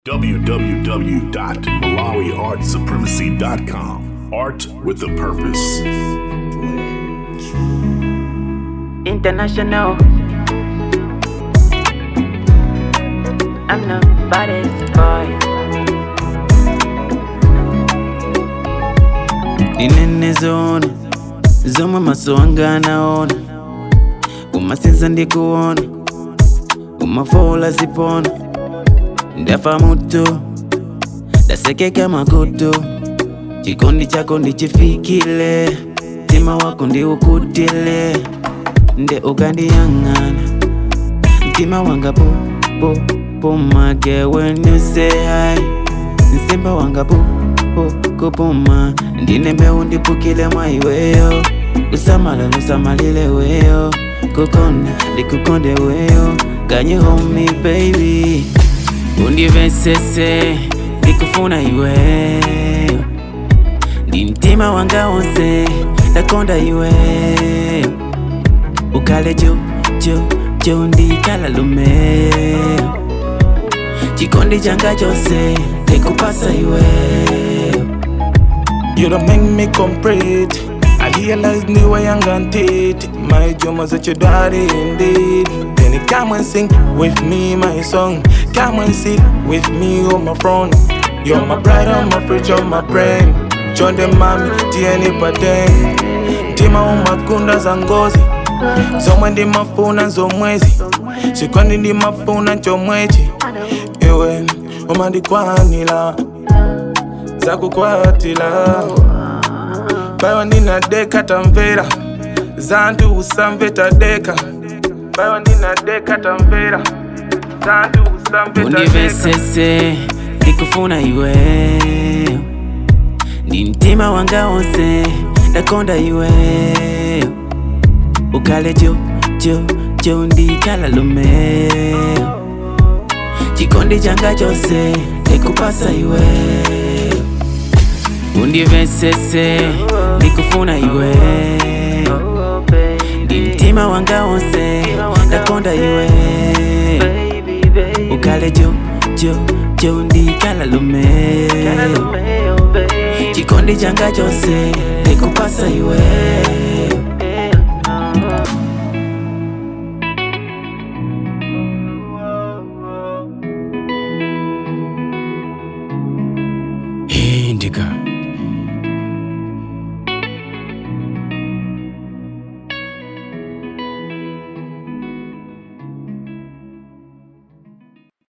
www.malawiartsupremacy.com. Art with a purpose. International. I'm the baddest boy. ndinene zona zomwe maso anga anaona kumasenza ndikuona kumafola zipona ndafa mutu ndasekeka makutu chikondi chako ndichifikile mtima wako ndiukutile nde ukandiyang'ana mtima wanga pu pu pumage when you say hi msimba wanga pu pu kupuma ndine mbeu ndipukile mwa iweyo usamala lusamalile weyo kukonda ndikukonde weyo kanye homi baby undivesese ndikufuna iweyo ndi mtima wanga wonse ndakonda iweyo ukale jo jo jo ndikala lumeyo chikondi changa chose ndikupasa iweyo You don't make me complete. I realize the way I'm gonna take My dream was that your daddy indeed. Then you come and sing with me my song. Come and sit with me on my front. You're my bride, I'm my fridge, you're my brain. John the mami, tieni paten. Tima umakunda za ngozi. Zomwe ndi mafuna zomwezi. Sikwandi ndi mafuna chomwechi. Iwe umandikwanila zakukwatila bayo ndinadeka tamvera zantu usamveta deka bayo ndinadeka tamvera zantu usamveta deka undivesese ndikufuna iweyo ndi mtima wanga wonse ndakonda iweyo ukale jo jo jo ndikala lumeyo chikondi changa chose ndikupasa iweyo undivesese ndikufuna iweyo Oh, baby. ndi mtima wanga wonse ndakonda iweyo Baby, baby. ukale jo jo jo ndikala lumeyo Caramel, baby. chikondi changa chose ndikupasa iweyo Indica.